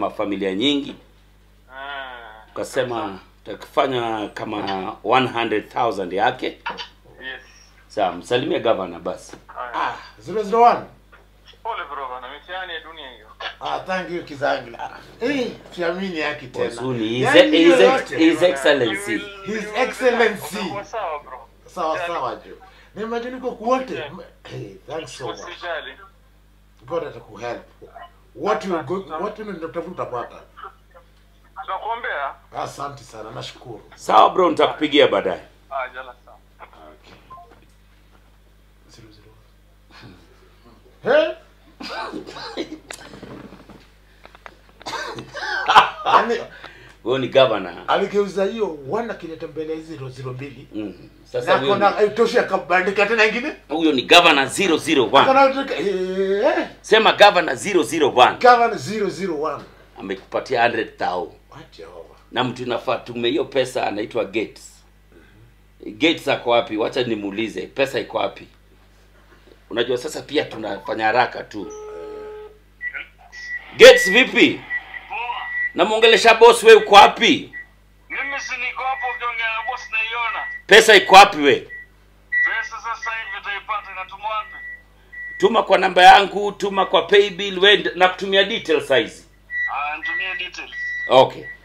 mafamilia nyingi Ah. ukasema utakifanya kama 100000 yake Yes. sawa msalimie gavana basi Haya. Ah, 001. Pole bro bana, mitihani ya dunia hiyo. Ah, thank you Kizangi. Eh, siamini yake tena. Wazuni, his, Yaani hiyo his, yote. his excellency You will- His you will- Excellency. utakuwa sawa bro. Sawa sawa jo. Nimagine niko kuote. Hey, thanks so much. Usijali. God atakuhelp. What you go, what you nitafuta utapata. Tunakuombea. Asante sana, nashukuru. sawa bro nitakupigia baadaye Ah, jala sawa. Okay. Zero, zero. Hey? Yaani huyo ni gavana aligeuza hiyo wana kileta mbele ya zero zero mbili. mm. sasa Na huyo kona ni- itosha akabandika tena ingine. huyo ni gavana 001 Kana eh sema gavana 001 Gavana 001. amekupatia 100000 Wacha Jehova. na mtu inafaa tume hiyo pesa anaitwa gates gates ako wapi wacha nimuulize pesa iko wapi unajua sasa pia tunafanya haraka tu gates vipi namwongelesha boss we uko wapi Mimi si niko hapo ukiongea na boss naiona. pesa iko wapi we Pesa sasa hivi utaipata inatumwa wapi? tuma kwa namba yangu tuma kwa paybill we na kutumia details size Ah, nitumie details. okay